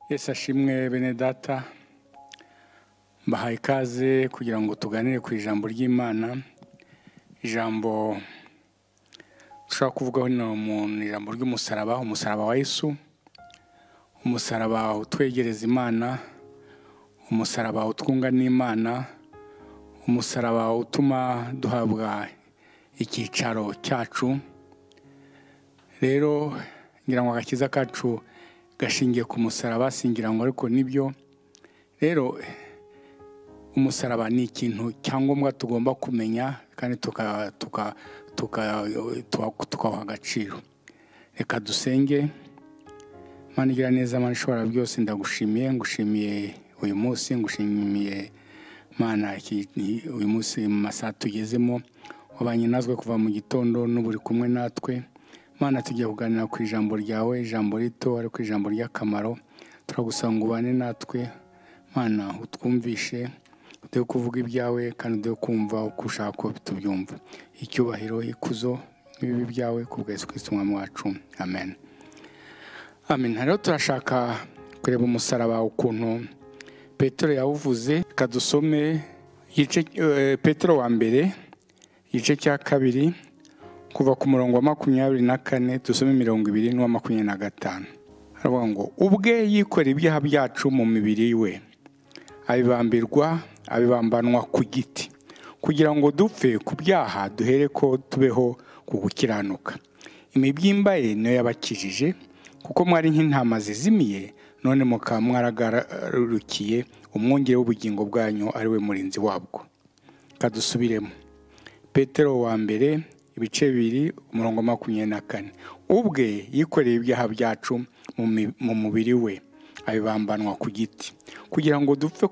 Yesu ashimwe bene data mbahaye ikaze kugira ngo tuganire ku ijambo ry'imana ijambo dushobora kuvugaho ni ijambo ry'umusaraba umusaraba wa Yesu umusaraba utwegereza imana umusaraba utwunga n'imana umusaraba utuma duhabwa icyicaro cyacu rero ngira ngo agakiza kacu gashingiye ku musaraba singira ngo ariko nibyo rero umusaraba ni ikintu cyangombwa tugomba kumenya kandi tukawuha agaciro reka dusenge Imana igira neza Imana ishobora byose ndagushimiye ngushimiye uyu munsi ngushimiye Imana uyu munsi mu masaha tugezemo wabanye natwe kuva mu gitondo n'uburi kumwe natwe Imana tujya kuganira ku ijambo ryawe ijambo rito ariko ijambo ry'akamaro turagusaba ngo ubane natwe Imana utwumvishe uduhe kuvuga ibyawe kandi uduhe kumva uko ushaka ko tubyumva icyubahiro ikuzo n'ibibi byawe ku bwezi kwisumwa mwacu amen amen rero turashaka kureba umusaraba ukuntu petero yawuvuze reka dusome petero wa mbere igice cya kabiri kuva ku murongo wa makumyabiri na kane dusome mirongo ibiri n'uwa makumyabiri na gatanu haravuga ngo ubwe yikora ibyaha byacu mu mibiri we abibambirwa abibambanwa ku giti kugira ngo dupfe ku byaha duhere ko tubeho ku gukiranuka imibyimba ye niyo yabakijije kuko mwari nk'intama zizimiye none mukaba mwaragarukiye umwungere w'ubugingo bwanyu ari we murinzi wabwo kadusubiremo petero wa mbere ibice bibiri umurongo makumyabiri na kane ubwe yikoreye ibyaha byacu mu mubiri we abibambanwa ku giti kugira ngo dupfe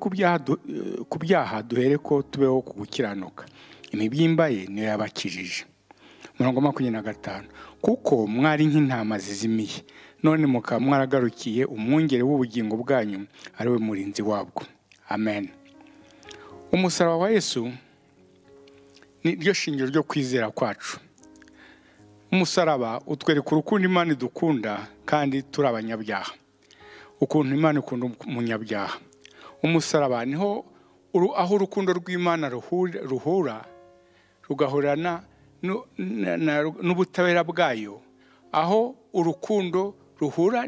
ku byaha duhere ko tubeho ku gukiranuka imibyimba ye niyo yabakijije umurongo makumyabiri na gatanu kuko mwari nk'intama zizimiye none mukaba mwaragarukiye umwungere w'ubugingo bwanyu ari we murinzi wabwo amen umusaraba wa yesu ni ryo shingiro ryo kwizera kwacu umusaraba utwereka urukundo imana idukunda kandi turi abanyabyaha ukuntu imana ikunda umunyabyaha umusaraba niho aho urukundo rw'imana ruhura rugahurana n'ubutabera bwayo aho urukundo ruhura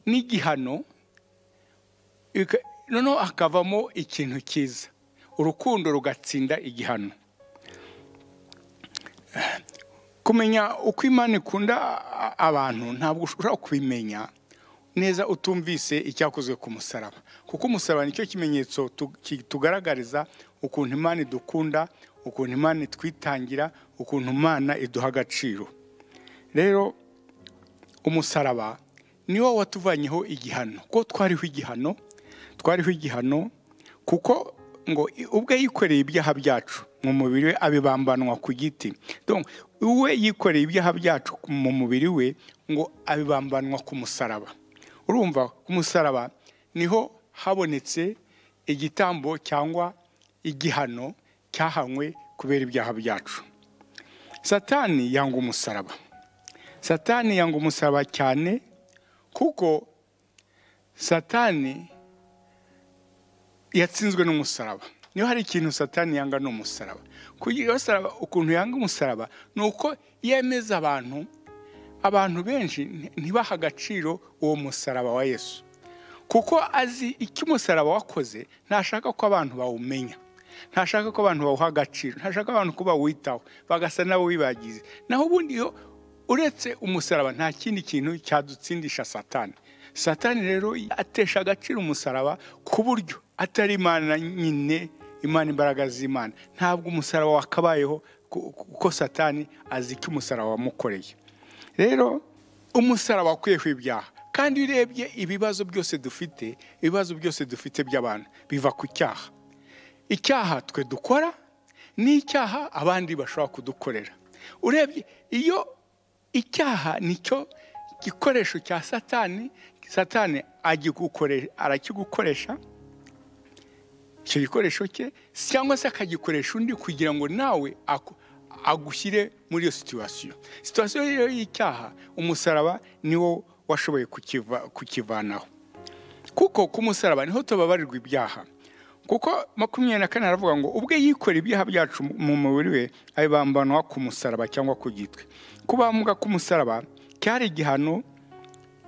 n'igihano noneho hakavamo ikintu cyiza urukundo rugatsinda igihano kumenya uko imana ikunda abantu ntabwo ushobora kubimenya neza utumvise icyakozwe ku musaraba kuko umusaraba nicyo kimenyetso tugaragariza ukuntu imana idukunda ukuntu imana itwitangira ukuntu imana iduha agaciro rero umusaraba niwo watuvanyeho igihano kuko twariho igihano twariho igihano kuko ngo ubwe yikoreye ibyaha byacu mu mubiri we abibambanwa ku giti we yikoreye ibyaha byacu mu mubiri we ngo abibambanwa ku musaraba urumva ku musaraba niho habonetse igitambo cyangwa igihano cyahanywe kubera ibyaha byacu satani yanga umusaraba satani yanga umusaraba cyane kuko satani yatsinzwe n'umusaraba niyo hari ikintu satani yanga ni umusaraba ukuntu yanga umusaraba ni uko yemeza abantu abantu benshi ntibaha agaciro uwo musaraba wa yesu kuko azi icyo umusaraba wakoze ntashaka ko abantu bawumenya ntashaka ko abantu bawuha agaciro ntashaka abantu ko bawitaho bagasa nabo bibagize naho ubundi iyo uretse umusaraba nta kindi kintu cyadutsindisha satani satani rero atesha agaciro umusaraba ku buryo atari imana nyine imana imbaraga z'imana ntabwo umusaraba wakabayeho kuko satani azi icyo umusaraba wamukoreye rero umusaraba wakuyeho ibyaha kandi iyo urebye ibibazo byose dufite ibibazo byose dufite by'abantu biva ku cyaha icyaha twe dukora n'icyaha abandi bashobora kudukorera urebye iyo icyaha nicyo gikoresho cya satani satani arakigukoresha icyo gikoresho cye cyangwa se akagikoresha undi kugira ngo nawe agushyire muri iyo situwasiyo situwasiyo rero y'icyaha umusaraba niwo washoboye kukivanaho kuko ku musaraba niho tubabarirwa ibyaha kuko makumyabiri na kane aravuga ngo ubwe yikorera ibyaha byacu mu mubiri we abibambanwa ku musaraba cyangwa ku gitwe kubambwa ku musaraba cyari igihano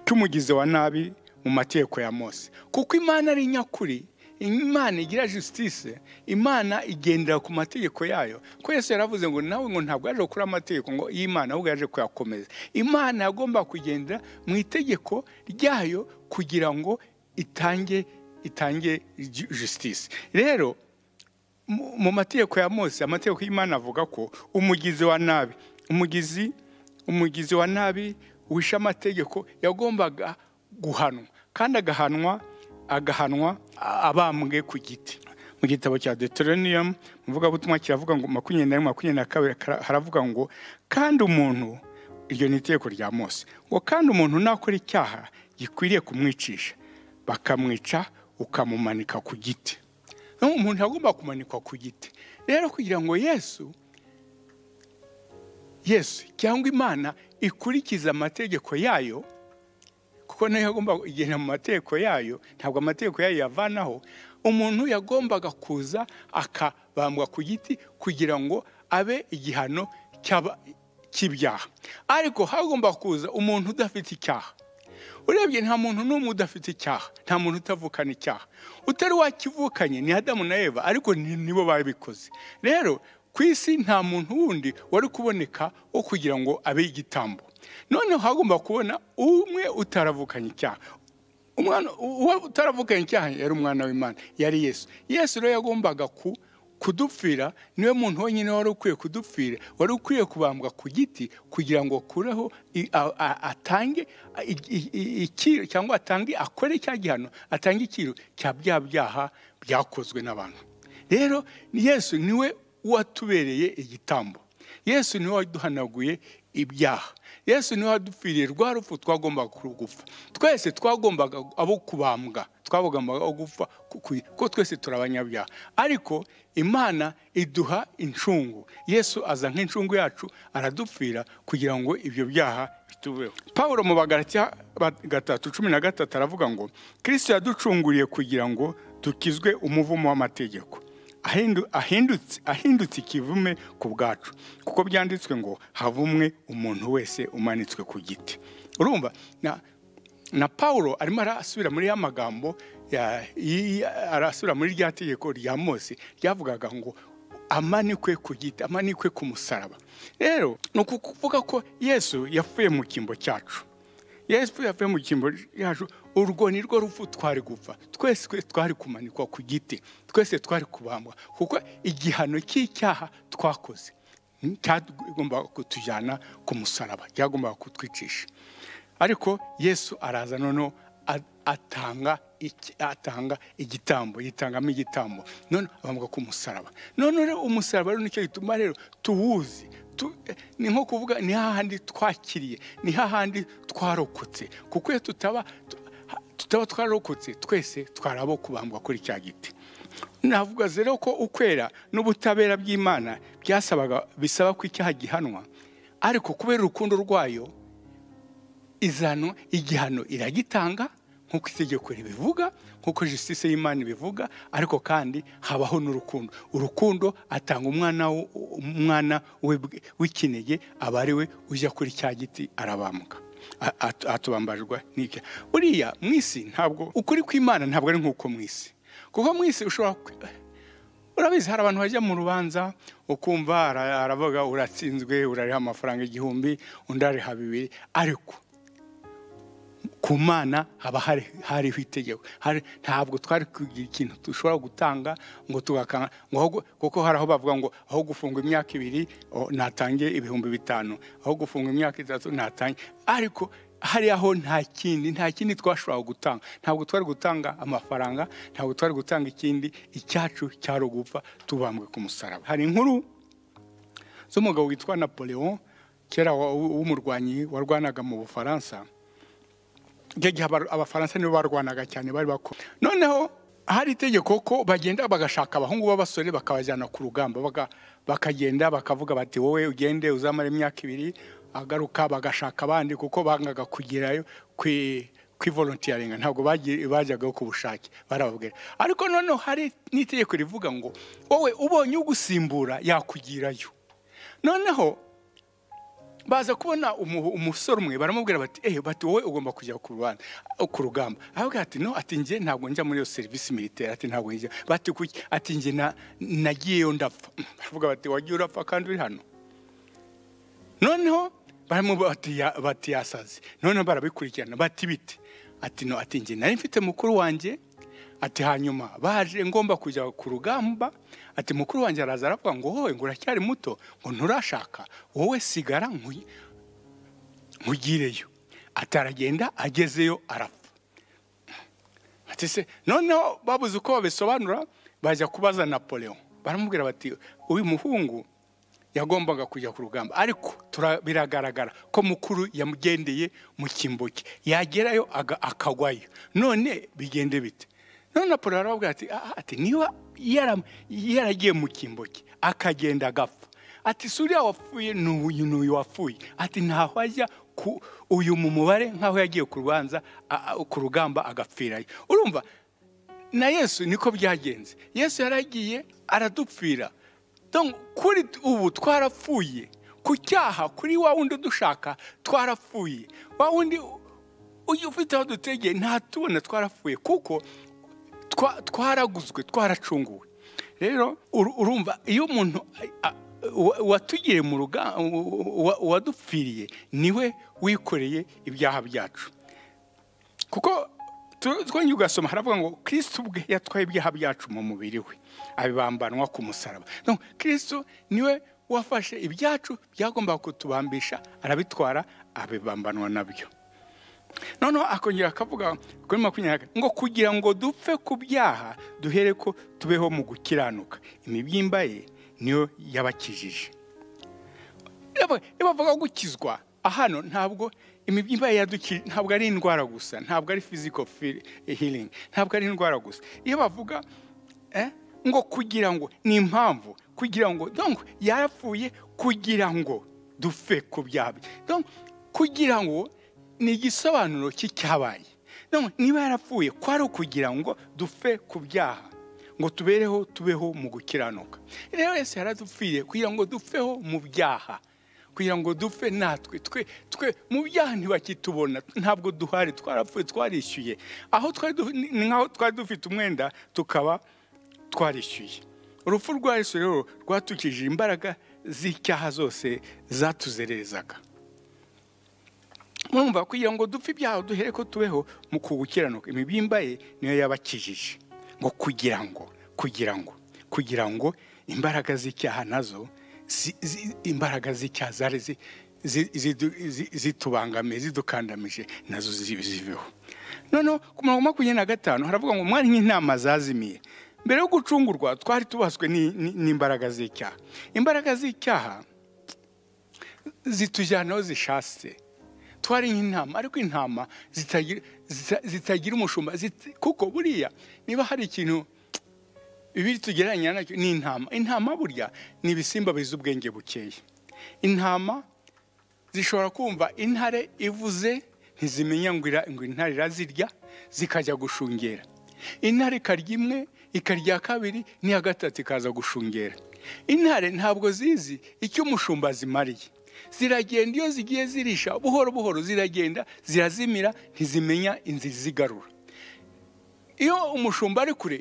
cy'umugizi wa nabi mu mategeko ya mose kuko imana ari nyakuri imana igira jisitise imana igendera ku mategeko yayo ko yesu yaravuze ngo nawe ngo ntabwo yaje gukora amategeko ngo y'imana ahubwo yaje kuyakomeza imana yagomba kugendera mu itegeko ryayo kugira ngo itange itange jisitise rero mu mategeko ya mose amategeko y'imana avuga ko umugizi wa nabi umugizi umugizi wa nabi wishe amategeko yagombaga guhanwa kandi agahanwa agahanwa abambwe ku giti mu gitabo cya deuteronium muvugabutumwa kiravuga ngo makumyabiri na rimwe makumyabiri na kabiri haravuga ngo kandi umuntu iryo ni itegeko rya mose ngo kandi umuntu nakora icyaha gikwiriye kumwicisha bakamwica ukamumanika ku giti umuntu agomba kumanikwa ku giti rero kugira ngo yesu yesu cyangwa imana ikurikize amategeko yayo kuko nayo yagomba kugenda mu mategeko yayo ntabwo amategeko yayo yavanaho umuntu yagombaga kuza akabambwa ku giti kugira ngo abe igihano cy'ibyaha ariko hagomba kuza umuntu udafite icyaha urebye nta muntu n'umwe udafite icyaha nta muntu utavukana icyaha utari wakivukanye ni adamu na eva ariko nibo babikoze rero ku isi nta muntu wundi wari kuboneka wo kugira ngo abe igitambo noneho hagomba kubona umwe utaravukanye icyaha umwana uwo utaravukanye icyaha yari umwana w'imana yari yesu yesu rero yagombaga kudupfira niwe muntu wenyine wari ukwiye kudupfira wari ukwiye kubambwa ku giti kugira ngo akureho atange ikiro cyangwa atange akore cya gihano atange ikiro cya bya byaha byakozwe n'abantu rero yesu niwe watubereye igitambo yesu niwe waduhanaguye ibyaha yesu niwe wadupfiriye rwa rupfu twagombaga gufa twese twagombaga abo kubambwa twagombaga gupfa kuko twese turi abanyabyaha ariko imana iduha incungu yesu aza nk'incungu yacu aradupfira kugira ngo ibyo byaha bitubeho paul mu bagaratia gatatu cumi na gatatu aravuga ngo kirisito yaducunguriye kugira ngo dukizwe umuvumo w'amategeko ahindutse ikivume ku bwacu kuko byanditswe ngo havumwe umuntu wese umanitswe ku giti urumva na paul arimo arasubira muri ya magambo arasubira muri rya tegeko rya mose ryavugaga ngo amanikwe ku giti amanikwe ku musaraba rero ni ukuvuga ko yesu yapfuye mu cyimbo cyacu yesu yavuye mu cyimbo cyacu urwo ni rwo rupfu twari gupfa twese twari kumanikwa ku giti twese twari kubambwa kuko igihano cy'icyaha twakoze cyagombaga kutujyana ku musaraba cyagombaga kutwicisha ariko yesu araza noneho atanga atanga igitambo yitangamo igitambo none abambwa ku musaraba none umusaraba rero nicyo gituma rero tuwuzi ni nko kuvuga ni hahandi twakiriye ni hahandi twarokotse kuko iyo tutaba tutaba twararokotse twese twarabo kubambwa kuri cya giti navuga rero ko ukwera n'ubutabera bw'imana byasabaga bisaba ko icyaha gihanwa ariko kubera urukundo rwayo izano igihano iragitanga nk'uko itegeko ribivuga nk'uko jisitise y'imana ibivuga ariko kandi habaho n'urukundo urukundo atanga umwana umwana w'ikinege aba ari we ujya kuri cya giti arabambwa atubambajwe n'ibyo buriya mu isi ntabwo ukuri kw'imana ntabwo ari nk'uko mu isi kuko mu isi ushobora urabizi hari abantu bajya mu rubanza ukumva aravuga uratsinzwe urariha amafaranga igihumbi undi ariha bibiri ariko ku mana haba hariho itegeko ntabwo twari kugira ikintu dushobora gutanga ngo tugakanga kuko hari aho bavuga ngo aho gufunga imyaka ibiri natange ibihumbi bitanu aho gufunga imyaka itatu natange ariko hari aho nta kindi nta kindi twashoboraga gutanga ntabwo twari gutanga amafaranga ntabwo twari gutanga ikindi icyacu cyari ugupfa tubambwe ku musaraba hari inkuru z'umugabo witwa napoleon kera w'umurwanyi warwanaga mu bufaransa icyo gihe abafaransa nibo barwanaga cyane bari bakora noneho hari itegeko ko bagenda bagashaka abahungu b'abasore bakabajyana ku rugamba bakagenda bakavuga bati wowe ugende uzamara imyaka ibiri agaruka bagashaka abandi kuko bangaga kugerayo kwivolontiyaringa ntabwo bajyagaho ku bushake barababwira ariko noneho hari n'itegeko rivuga ngo wowe ubonye ugusimbura yakugirayo noneho baza kubona umusore umwe baramubwira bati ehe bati wowe ugomba kujya ku rugamba aravuga ati no ati njye ntabwo njya muri iyo serivisi militeri ati ntabwo njya bati kuki ati njye nagiyeyo ndapfa baravuga bati wagiye urapfa kandi uri hano noneho bati yasaze noneho barabikurikirana bati bite ati no ati njye nari mfite mukuru wanjye ati hanyuma baje ngomba kujya ku rugamba ati mukuru wanjye araza aravuga ngo wowe ngo uracyari muto ngo nturashaka wowe sigara nkugireyo ati aragenda agezeyo arapfa ati se noneho babuze uko babisobanura bajya kubaza napoleon baramubwira bati uyu muhungu yagombaga kujya ku rugamba ariko biragaragara ko mukuru yamugendeye mu kimboke yagerayo akagwayo none bigende bite none apolo arababwira ati ati niba yaragiye mu kimboke akagenda agapfa ati si uriya wapfuye ni uyu wapfuye ati ntaho ajya ku uyu mu mubare nk'aho yagiye ku rubanza ku rugamba agapfirayo urumva na yesu niko byagenze yesu yaragiye aradupfira kuri ubu twarapfuye ku cyaha kuri wa wundi dushaka twarapfuye wa wundi ufite aho dutegeye ntatubona twarapfuye kuko twaraguzwe twaracunguwe rero urumva iyo umuntu watugiriye mu rugamba wadupfiriye niwe wikoreye ibyaha byacu kuko twongeye ugasoma haravuga ngo kirisitu ubwe yatwaye ibyaha byacu mu mubiri we abibambanwa ku musaraba kirisitu niwe wafashe ibyacu byagombaga kutubambisha arabitwara abibambanwa nabyo noneho akongera akavuga kuri makumyabiri ngo kugira ngo dupfe ku byaha duhere ko tubeho mu gukiranuka imibyimba ye niyo yabakijije iyo bavuga gukizwa hano ntabwo imibyimba ye ntabwo ari indwara gusa ntabwo ari fiziko hiringi ntabwo ari indwara gusa iyo bavuga ngo kugira ngo ni impamvu kugira ngo yarapfuye kugira ngo dupfe ku byaha kugira ngo ni igisobanuro cy'icyabaye niba yarapfuye kwari ukugira ngo dupfe ku byaha ngo tubereho tubeho mu gukiranuka rero wese yaradupfiriye kugira ngo dupfeho mu byaha kugira ngo dupfe natwe twe twe mu byaha ntibakitubona ntabwo duhari twarapfuye twarishyuye aho ni nk'aho twari dufite umwenda tukaba twarishyuye urupfu rwa Yesu rero rwatukije imbaraga z'icyaha zose zatuzerezaga mwumva kugira ngo dupfe ibyaha duhere ko tubeho mu kugukiranuka imibimba ye niyo yabakijije ngo kugira ngo kugira ngo kugira ngo imbaraga z'icyaha nazo imbaraga z'icyaha zari zitubangamiye zidukandamije nazo zibeho noneho ku mirongo makumyabiri na gatanu haravuga ngo mwari nk'inama zazimiye mbere yo gucungurwa twari tubaswe n'imbaraga z'icyaha imbaraga z'icyaha zitujyana aho zishatse twari nk'intama ariko intama zitagira umushumba kuko buriya niba hari ikintu bibiri tugereranya nacyo ni intama intama burya ni ibisimba bizi ubwenge bukeya intama zishobora kumva intare ivuze ntizimenya ngo intare irazirya zikajya gushungera intare ikarya imwe ikarya kabiri n'iya gatatu ikaza gushungera intare ntabwo zizi icyo umushumba zimariye ziragenda iyo zigiye zirisha buhoro buhoro ziragenda zirazimira ntizimenya inzira izigarura iyo umushumba ari kure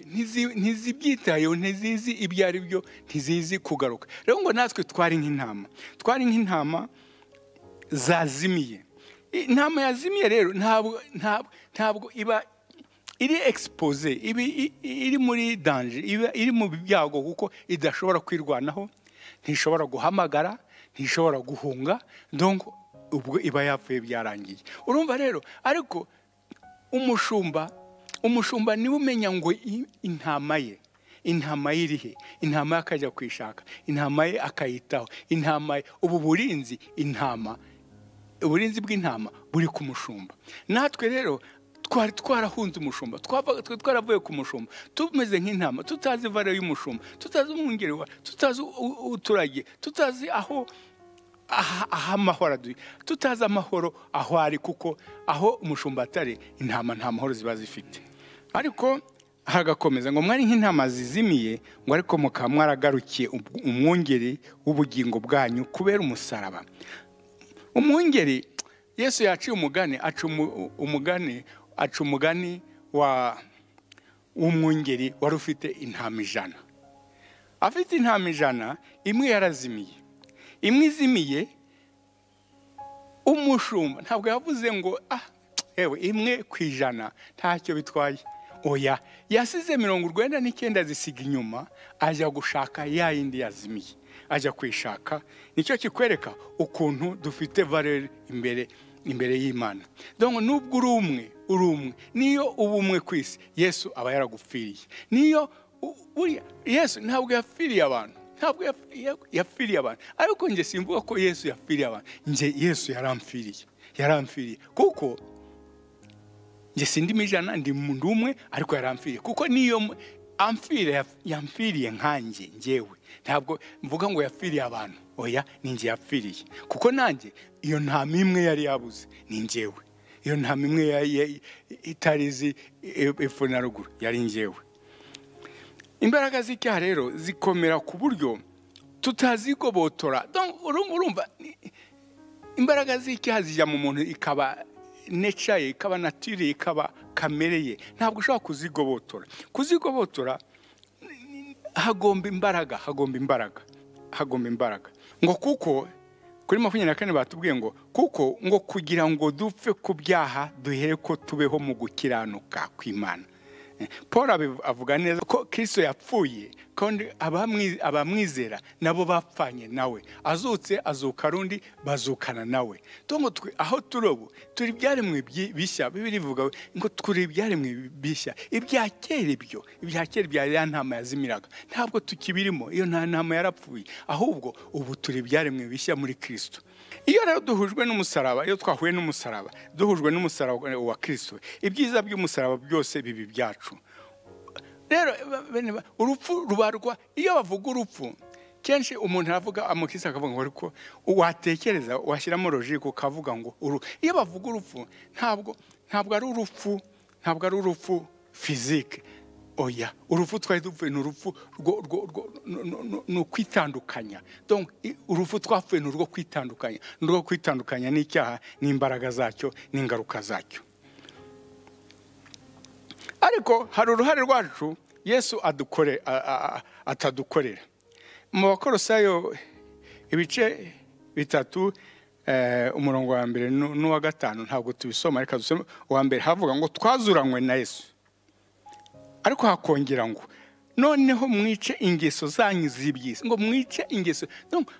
ntizibyitayeho ntizizi ibyo ari byo ntizizi kugaruka rero ngo natwe twari nk'intama twari nk'intama zazimiye intama yazimiye rero ntabwo iba iri egisipoze iri muri danje iri mu byago kuko idashobora kwirwanaho ntishobora guhamagara ntishobora guhunga dongo ubwo iba yapfuye byarangiye urumva rero ariko umushumba umushumba niwe umenya ngo intama ye intama ye iri he intama ye akajya kuyishaka intama ye akayitaho intama ye ubu burinzi intama uburinzi bw'intama buri ku mushumba natwe rero twari twarahunze umushumba twaravuye ku mushumba tumeze nk'intama tutazi ivara y'umushumba tutazi umwungeri wa tutazi uturagiye tutazi aho aha aha amahoro aduye tutazi amahoro aho ari kuko aho umushumba atari intama nta mahoro ziba zifite ariko hagakomeza ngo mwari nk'intama zizimiye ngo ariko mukaba mwaragarukiye umwungeri w'ubugingo bwanyu kubera umusaraba umwungeri yesu yaciye umugani aca umugani aca umugani wa w'umwungeri wari ufite intama ijana afite intama ijana imwe yarazimiye imwe izimiye umushumba ntabwo yavuze ngo ah yewe imwe ku ijana ntacyo bitwaye oya yasize mirongo urwenda n'icyenda zisiga inyuma ajya gushaka ya yindi yazimiye ajya kuyishaka nicyo kikwereka ukuntu dufite valere imbere imbere y'imana dore nubwo uri umwe uri umwe niyo uba umwe ku isi yesu aba yaragupfiriye niyo yesu ntabwo yapfiriye abantu ntabwo yapfiriye abantu ariko njye simvuga ko yesu yapfiriye abantu njye yesu yaramfiriye yaramfiriye kuko njye sindimo ijana ndi umwe ariko yaramfiriye kuko niyo yamfiriye nkanjye ngewe ntabwo mvuga ngo yapfiriye abantu oya ni njye yapfiriye kuko nanjye iyo ntama imwe yari yabuze ni ngewe iyo ntama imwe itari izi epfo na ruguru yari ngewe imbaraga z'icyaha rero zikomera ku buryo tutazigobotora urumva imbaraga z'icyaha zijya mu muntu ikaba neca ye ikaba natire ye ikaba kamere ye ntabwo ushobora kuzigobotora kuzigobotora hagomba imbaraga hagomba imbaraga hagomba imbaraga ngo kuko kuri makumyabiri na kane batubwiye ngo kuko ngo kugira ngo dupfe ku byaha duhere ko tubeho mu gukiranuka kw'imana paul avuga neza ko kirisito yapfuye kandi abamwizera nabo bapfanye nawe azutse azuka rundi bazukana nawe tungo twe aho turi ubu turi ibyaremwe bishya bibiri bivuga ngo turi ibyaremwe bishya ibya kera ibyo ibya kera bya ya ntama yazimiraga ntabwo tukibirimo iyo nta ntama yarapfuye ahubwo ubu turi ibyaremwe bishya muri kirisito iyo rero duhujwe n'umusaraba iyo twahuye n'umusaraba duhujwe n'umusaraba wa kirisito ibyiza by'umusaraba byose bibi byacu rero urupfu rubarwa iyo bavuga urupfu kenshi umuntu aravuga amukirisi akavuga ngo ariko watekereza washyiramo logike ukavuga ngo iyo bavuga urupfu ntabwo ntabwo ari urupfu ntabwo ari urupfu fizike oya urupfu twari dupfuye ni urupfu ni ukwitandukanya urupfu twapfuye ni urwo kwitandukanya ni urwo kwitandukanya n'icyaha n'imbaraga zacyo n'ingaruka zacyo ariko hari uruhare rwacu yesu atadukorera mu bakorosayo ibice bitatu umurongo wa mbere n'uwa gatanu ntabwo tubisoma reka dusome uwa mbere havuga ngo twazuranywe na yesu ariko hakongera ngo noneho mwice ingeso zanyu z'ibyisi ngo mwice ingeso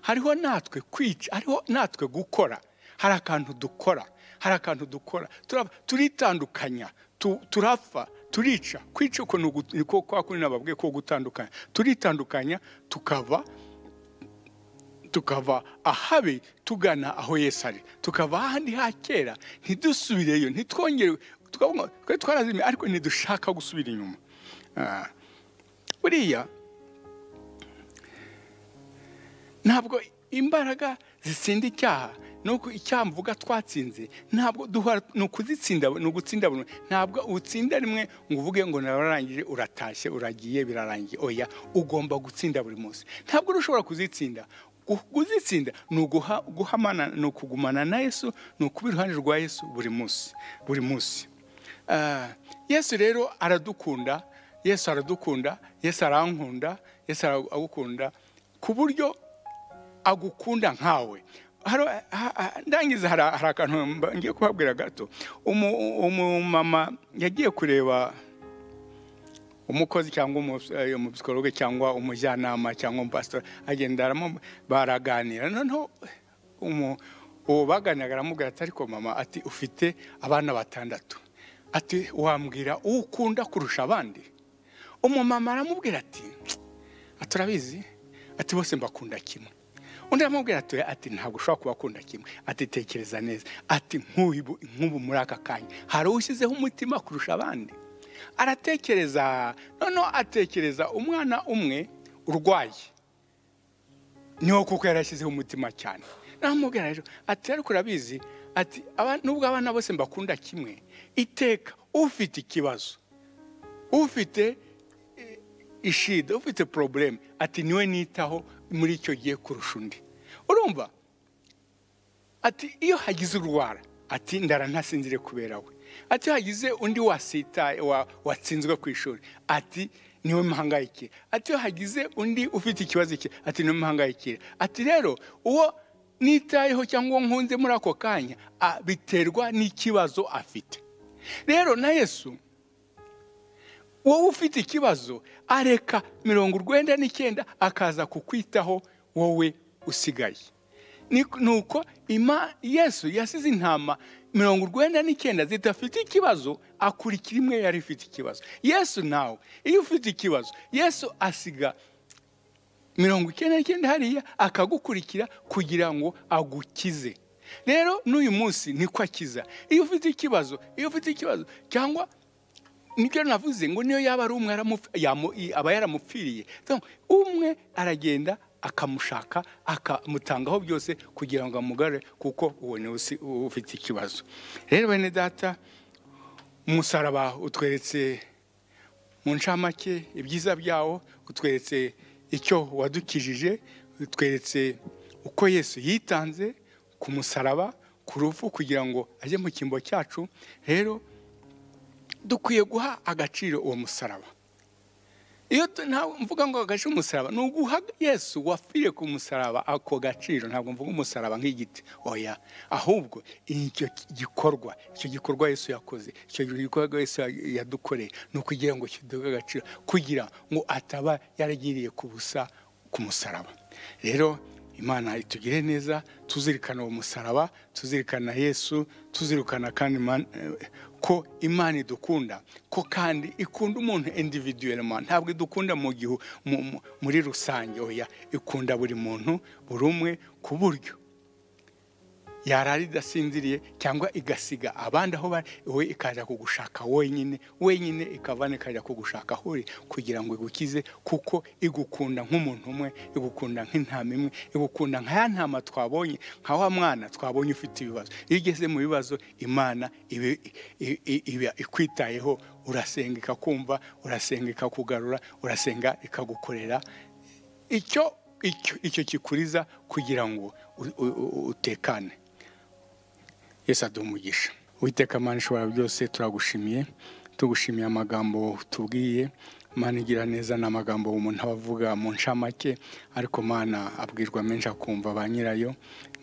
hariho natwe kwica hariho natwe gukora hari akantu dukora hari akantu dukora turitandukanya turapfa turica kwica ukuntu kwa kundi nababwiye ko gutandukanya turitandukanya tukava tukava ahabi tugana aho Yesu ari tukava ahandi ha kera ntidusubireyo ntitwongere twari twarazimiye ariko ntidushaka gusubira inyuma buriya ntabwo imbaraga zitsinda icyaha nuko icyaha mvuga twatsinze ntabwo duhora ni ukuzitsinda ni ugutsinda buri ntabwo utsinda rimwe ngo uvuge ngo nararangije uratashye uragiye birarangiye oya ugomba gutsinda buri munsi ntabwo ushobora kuzitsinda kuzitsinda ni uguhamana ni ukugumana na yesu ni ukuba iruhande rwa yesu buri munsi buri munsi yesu rero aradukunda yesu aradukunda yesu arankunda yesu aragukunda ku buryo agukunda nkawe ndangiza hari akantu ngiye kubabwira gato umumama yagiye kureba umukozi cyangwa umusikologe cyangwa umujyanama cyangwa umupasitori agenda baraganira noneho uwo baganiraga aramubwira ati ariko mama ati ufite abana batandatu ati wambwira uwo ukunda kurusha abandi umumama aramubwira ati turabizi ati bose mbakunda kimwe undi aramubwira ati ati ntabwo ushobora kubakunda kimwe ati tekereza neza ati nk'ubu muri aka kanya hari ushyizeho umutima kurusha abandi aratekereza noneho atekereza umwana umwe urwaye niwo kuko yarashyizeho umutima cyane namubwira rero ati ariko urabizi ati aba- nubwo abana bose mbakunda kimwe iteka ufite ikibazo ufite eh, ishida ufite poroburemu ati niwe nitaho muri icyo gihe kurusha undi urumva ati iyo hagize urwara ati ndara ntasinzire kubera we ati iyo hagize undi wasita wa- watsinzwe ku ishuri ati niwe muhangayikira ati iyo hagize undi ufite ikibazo iki ati niwe muhangayikira ati rero uwo nitayeho cyangwa uwo nkunze muri ako kanya a- biterwa n'ikibazo afite rero na yesu wowe ufite ikibazo areka mirongo urwenda n'icyenda akaza kukwitaho wowe usigaye Ni- nuko ima yesu yasize intama mirongo urwenda n'icyenda zidafite ikibazo akurikira imwe yari ifite ikibazo yesu nawe iyo ufite ikibazo yesu asiga mirongo icyenda n'icyenda hariya akagukurikira kugira ngo agukize rero n'uyu munsi niko akiza iyo ufite ikibazo iyo ufite ikibazo cyangwa nibyo navuze ngo niyo yaba ari umwe aramufi- yamu- i- aba yaramupfiriye Donc, umwe aragenda akamushaka akamutangaho byose kugira ngo amugare kuko uwo ni usi- ufite ikibazo rero bene data umusaraba utweretse mu ncamake ibyiza byawo utweretse icyo wadukijije utweretse uko yesu yitanze ku musaraba ku rufu kugira ngo ajye mu cyimbo cyacu rero dukwiye guha agaciro uwo musaraba iyo tu- ntabwo mvuga ngo agaciro umusaraba ni uguha yesu wapfiriye ku musaraba ako gaciro ntabwo mvuga umusaraba nk'igiti oya ahubwo icyo gikorwa icyo gikorwa yesu yakoze icyo gikorwa yesu ya- yadukoreye ni ukugira ngo kiduhe agaciro kugira ngo ataba yaragiriye ku busa ku musaraba rero imana itugire neza tuzirikana uwo musaraba tuzirikana yesu tuzirikana kandi Imana- eh, ko imana idukunda ko kandi ikunda umuntu individuellement ntabwo idukunda mu gihu mu- mu- muri rusange oya ikunda buri muntu buri umwe ku buryo yarara idasinziriye cyangwa igasiga abandi aho bari we ikaza kugushaka wenyine wenyine ikavana ikajya kugushaka aho uri kugira ngo igukize kuko igukunda nk'umuntu umwe igukunda nk'intama imwe igukunda nka ya ntama twabonye nka wa mwana twabonye ufite ibibazo iyo ugeze mu bibazo imana iba i- i- iba ikwitayeho urasenga ikakumva urasenga ikakugarura urasenga ikagukorera icyo icyo icyo kikuriza kugira ngo u- u- u- utekane yesu aduha umugisha witeka amana ishobora byose turagushimiye tugushimiye amagambo tubwiye mana igira neza ni amagambo umuntu aba avuga mu ncamake ariko mana abwirwa menshi akumva ba nyirayo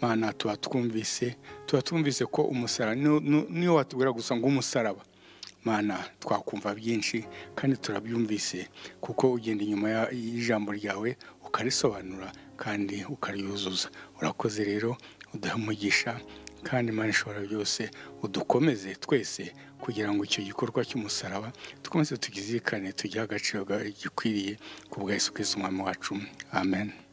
mana tuba twumvise tuba twumvise ko umusaraba niyo- niyo- niyo watubwira gusa ngo umusaraba mana twakumva byinshi kandi turabyumvise kuko ugenda inyuma ya- y'ijambo ryawe ukarisobanura kandi ukaryuzuza urakoze rero uduhe umugisha kandi imana ishobora byose udukomeze twese kugira ngo icyo gikorwa cy'umusaraba dukomeze tugizirikane tugihe agaciro ga- gikwiriye ku bwa yesu kirisito umwami wacu amen